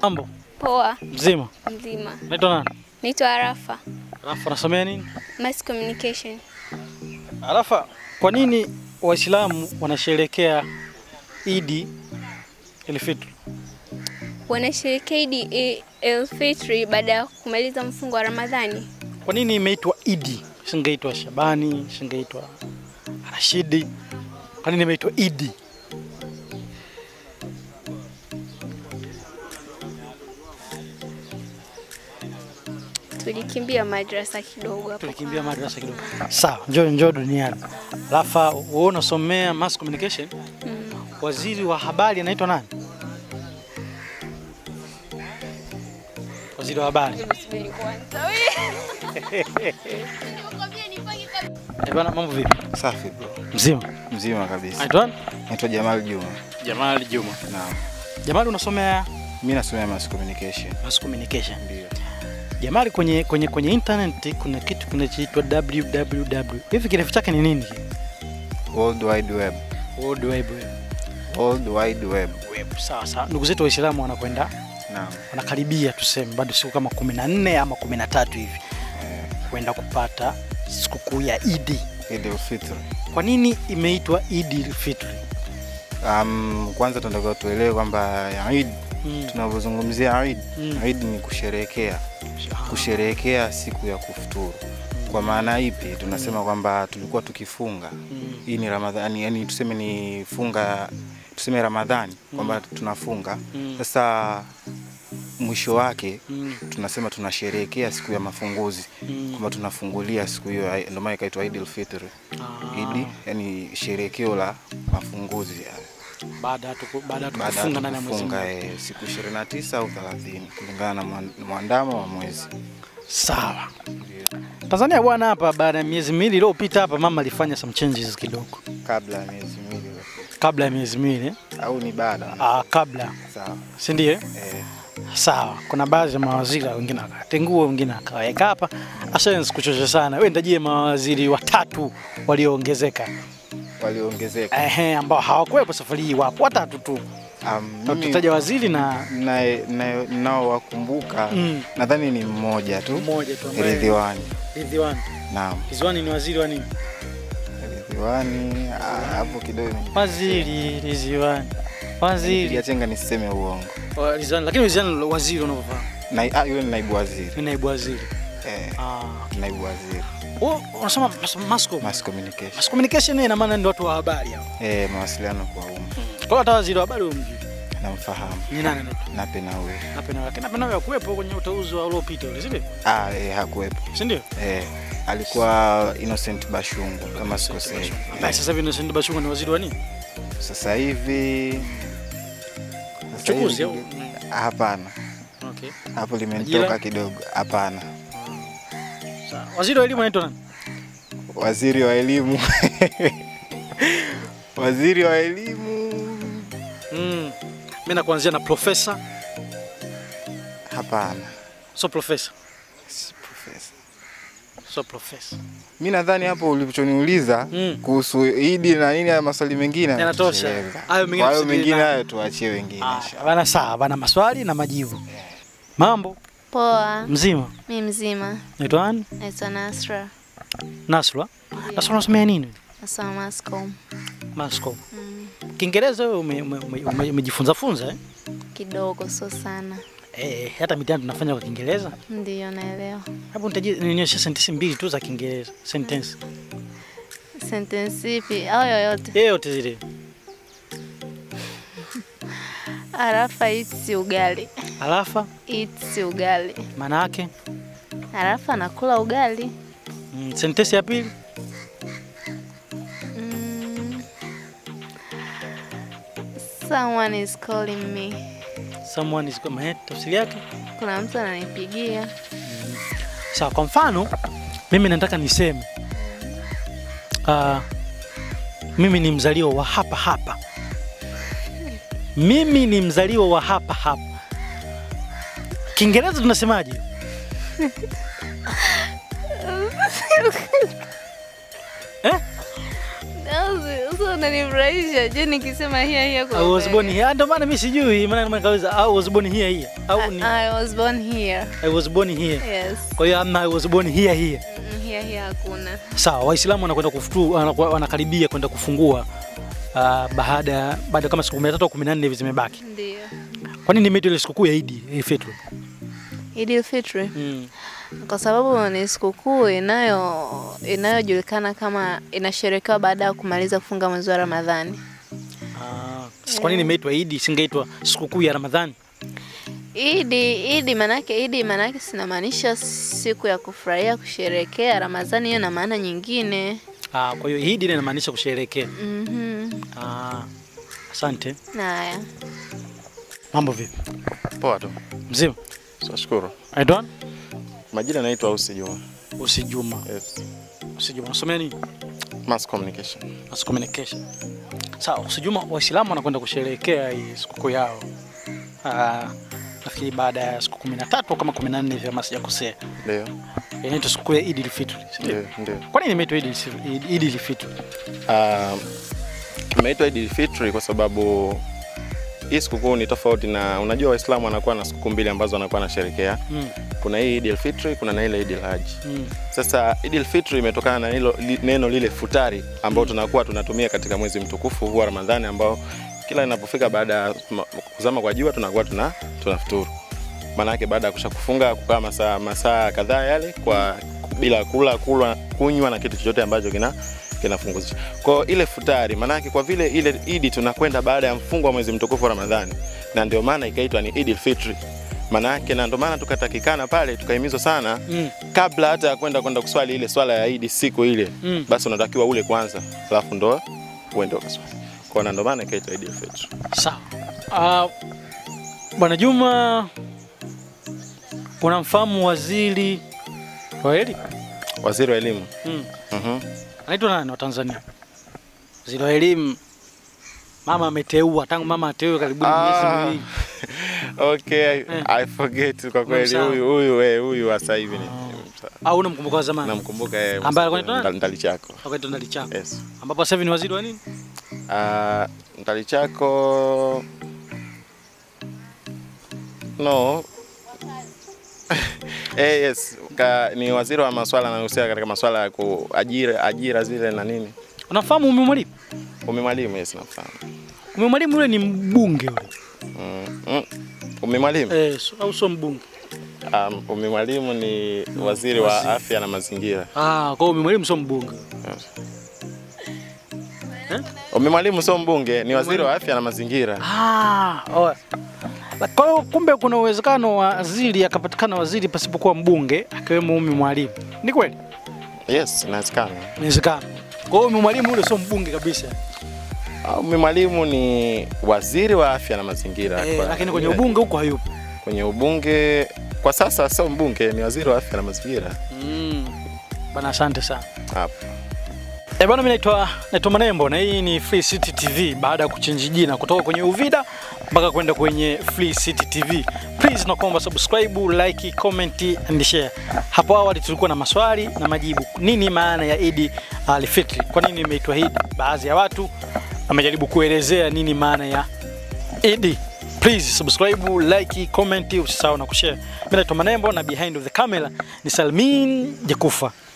Mambo Poa, mzima, mzima. naitwa nani? Naitwa Arafa, Alafu anasomea nini? Mass Communication. Alafa, kwa nini Waislamu wanasherehekea Idi Elfitri? Wanasherehekea Idi el-Fitri baada ya kumaliza mfungo wa Ramadhani. Kwa nini imeitwa Idi? Singeitwa Shabani, singeitwa Rashidi. Kwa nini imeitwa Idi? Tulikimbia madrasa kidogo hapo. Tulikimbia madrasa kidogo. Sawa, njoo njoo duniani. Alafu wewe unasomea mass communication? Mm. Waziri wa habari anaitwa nani? Waziri wa habari. Subiri kwanza. Eh, bana mambo vipi? Safi bro. Mzima. Mzima kabisa. Anaitwa nani? Naitwa Jamal Juma. Jamali Juma. Naam. Jamali unasomea Mimi nasomea mass communication. mass communication. Ndio. Jamali kwenye kwenye kwenye internet kuna kitu kinachoitwa www. Hivi kirefu chake ni nini? World Wide Web. World Wide Web. World Wide Web. Web. Sawa sawa. Ndugu zetu Waislamu wanakwenda Naam. wanakaribia tuseme bado siku kama 14 ama 13 hivi Eh, kwenda kupata sikukuu ya Idi. Eid al-Fitr. Kwa nini imeitwa Idi Fitri? Um, kwanza tunataka tuelewe kwamba Eid Mm. tunavyozungumzia Eid, Mm. Eid ni kusherehekea, kusherehekea siku ya kufuturu. Kwa maana ipi? Tunasema kwamba tulikuwa tukifunga Mm. hii ni Ramadhani, yani tuseme ni funga, tuseme Ramadhani kwamba tunafunga Mm. sasa, mwisho wake Mm. tunasema tunasherehekea siku ya mafunguzi Mm. kwamba tunafungulia siku hiyo, ndio maana ikaitwa Eid al-Fitr. Ah. Idi yani sherekeo la mafunguzi ya- baada ya tuku- baada ya baada ya tukufunga ndani ya mwezi kufunga mmoja. eh, siku 29 au 30 kulingana na mwan- mwandamo wa mwezi. Sawa. Tanzania bwana, hapa baada ya miezi miwili iliyopita hapa mama alifanya some changes kidogo, Kabla ya miezi miwili kabla ya miezi miwili eh? au ni baada? ah, kabla Sawa. si ndio? eh? Eh, Sawa, kuna baadhi ya mawaziri wengine akatengua, wengine akaweka hapa. Asha sikuchosha sana, wewe nitajie mawaziri watatu walioongezeka, waliongezeka. ehe, ambao hawakuwepo safari hii, wapo watatu tu. Um, Na mimi Tutaja waziri na naye- naye- nao wakumbuka Mm. nadhani ni mmoja tu mmoja tu ambaye Ridhiwani. Ridhiwani. Naam, Ridhiwani ni waziri wa nini? Ridhiwani ah, hapo kidogo Waziri Ridhiwani, waziri Yachenga nisiseme uongo. wa Ridhiwani, lakini Ridhiwani waziri unavyofahamu Na, ah, yule ni naibu waziri. ni naibu waziri. Eh, Ah, naibu waziri. wewe unasoma mas- mass com. Mass communication. Mass communication ina maana ndio watu wa habari hao. Eh, mawasiliano kwa umma. Kwa hiyo hata waziri wa habari umjui. Namfahamu. Ni nani anaitwa? Nape na huyo. Napenda lakini napenda wewe kuwepo kwenye uteuzi wa uliopita ule, si ndio? Ah, eh, hakuwepo. Si ndio? Eh, alikuwa Innocent Bashungu kama sikosei. Basi sasa hivi Innocent Bashungwa ni waziri wa nini? Sasa hivi sasa Uchukuzi hivi- au? Hapana, Okay. hapo Ajira? limenitoka kidogo. Hapana, Sawa. Waziri wa elimu anaitwa nani? waziri wa elimu waziri wa elimu Mm. Mimi nakuanzia na profesa, hapana, so profesa, si profesa. so profesa. Mi nadhani hapo ulichoniuliza Mm. kuhusu Idi na nini, haya maswali mengine Yanatosha. yanatosheleza. Hayo mengine Kwa hayo tusubiri mengine nayo. hayo tuachie wengine. Ah, inshallah. bana sawa, bana maswali na majibu. Mambo Poa, mzima. mi mzima. Naitwa nani? Naitwa Nasra. Nasra. Nasra unasomea nini? Nasoma Mascom. Mascom. Mm, Kiingereza wewe ume- ume- ume- ume- umejifunza funza eh? kidogo, so sana. Eh, hata mitihani tunafanya kwa Kiingereza. Ndiyo, naelewa. Hapo nitajie nionyeshe sentensi mbili tu za Kiingereza. Sentence. Sentence ipi au yoyote? Yeyote zile. Arafa eats ugali. Alafa Eats ugali. maana yake Arafa anakula ugali. mm, sentensi ya pili Mm. Someone is calling me. someone is coming. Eh, tafsiri yake Kuna mtu ananipigia. sawa. Kwa mfano mimi nataka niseme uh, mimi ni mzaliwa wa hapa hapa, mimi ni mzaliwa wa hapa hapa. Kiingereza tunasemaje? eh? That was Sasa unanifurahisha. Je, nikisema here here kwa I was born here. Ndio maana mimi sijui, maana maana kauliza I was born here here. Au ni I was born here. I was born here. Yes. Kwa hiyo amna I was born here here. Mm, Here here hakuna. Sawa, Waislamu wanakwenda kufuturu, wanakuwa- wanakaribia kwenda kufungua uh, baada baada kama siku 13 au 14 hivi zimebaki. Ndio. Kwa nini imeitwa ile sikukuu ya Idi eh, Fitr? Idil Fitri Mm. kwa sababu ni sikukuu inayo inayojulikana kama inasherekewa baada ya kumaliza kufunga mwezi wa Ramadhani. Ah, sasa kwa nini imeitwa Idi isingeitwa sikukuu ya Ramadhani? Idi, Idi manake Idi manake sinamaanisha siku ya kufurahia kusherekea. Ramadhani hiyo na maana nyingine. Ah, kwa hiyo Idi ile inamaanisha kusherehekea. Mhm. Ah, asante. Haya. Mambo vipi? Poa tu. Mzima? Tunashukuru. Aidwan? Majina naitwa Ausi Juma. Usi Juma. Yes. Usi Juma. Unasomea nini? Mass communication. Mass communication. Sawa, Usi Juma, Waislamu wanakwenda kusherehekea hii sikukuu yao. Ah, nafikiri baada ya siku 13 au kama 14 hivi kama sijakosea. Ndio. Inaitwa sikukuu ya Eid al-Fitr. si ndio? Ndio, ndio. Kwa nini imeitwa Eid al- Eid al-Fitr? Ah, imeitwa Eid al-Fitr kwa sababu hii sikukuu ni tofauti na unajua Waislamu wanakuwa na sikukuu mbili ambazo wanakuwa wanasherehekea. Mm. Kuna hii Eid al-Fitr, kuna na ile Eid al-Hajj. Mm. Sasa Eid al-Fitr imetokana na hilo li, neno lile futari ambao tunakuwa tunatumia katika mwezi mtukufu huu wa Ramadhani ambao kila inapofika baada ya ma- kuzama kwa jua tunakuwa tuna tunafuturu. Maana yake baada ya kushakufunga kukaa masaa masaa kadhaa yale kwa bila kula kula kunywa na kitu chochote ambacho kina kinafunguzisha. Kwa hiyo ile futari maana yake kwa vile ile Idi tunakwenda baada ya mfungo wa mwezi mtukufu wa Ramadhani na ndio maana ikaitwa ni Eid al-Fitr. Maana yake na ndio maana tukatakikana pale tukahimizwa sana Mm. kabla hata ya kwenda kwenda kuswali ile swala ya Idi siku ile Mm. basi unatakiwa ule kwanza, alafu ndo uende ukaswali. Kwa hiyo ndio maana ikaitwa Eid al-Fitr. Sawa. Ah, Bwana Juma, unamfahamu waziri wa elimu? Waziri wa elimu Mm. mhm, Anaitwa nani wa Tanzania? Waziri wa elimu. Mama ameteua tangu mama ateue karibu miezi Ah. miwili. okay, I forget kwa kweli Unamsahau? huyu huyu eh, huyu wa sasa hivi ni Au unamkumbuka wa zamani? namkumbuka yeye Ambaye alikuwa anaitwa nani? Ndali chako. Wakati ndali chako. Yes. Ambapo sasa hivi ni waziri wa nini? Ah, Ndali chako no eh, yes ka, ni waziri wa masuala anayohusiana katika masuala ya kuajira ajira zile na nini. Unafahamu Umi Mwalimu? Umi Mwalimu, yes nafahamu. Umi Mwalimu yule ni mbunge yule. Mm, mm. Umi Mwalimu Eh, so- au sio mbunge? um, Umi Mwalimu ni waziri wa afya na mazingira. Ah, kwa hiyo Umi Mwalimu sio mbunge. Yes. Eh? Umi Mwalimu sio mbunge, ni waziri wa afya na mazingira. Ah, oe. Kwa hiyo kumbe kuna uwezekano wa waziri akapatikana waziri pasipokuwa mbunge akiwemo Umi Mwalimu. Ni kweli? Yes, inawezekana. Inawezekana. Kwa hiyo Umi Mwalimu yule sio mbunge kabisa. Ah, Umi Mwalimu ni waziri wa afya na mazingira. Eh, Kwa- lakini kwenye ubunge huko hayupo. kwenye ubunge kwa sasa sio mbunge, ni waziri wa afya na mazingira. Mm. Bana, asante sana. Hapo. Eh, bwana mimi naitwa naitwa Manembo na hii ni Free City TV baada ya kuchange jina kutoka kwenye Uvida mpaka kwenda kwenye Free City TV. Please nakuomba subscribe, like, comment and share. Hapo awali tulikuwa na maswali na majibu. Nini maana ya Eid al-Fitr? Kwa nini imeitwa Eid? Baadhi ya watu wamejaribu kuelezea nini maana ya Eid. Please subscribe, like, comment, usisahau na kushare. Mimi naitwa Manembo na behind of the camera ni Salmin Jakufa.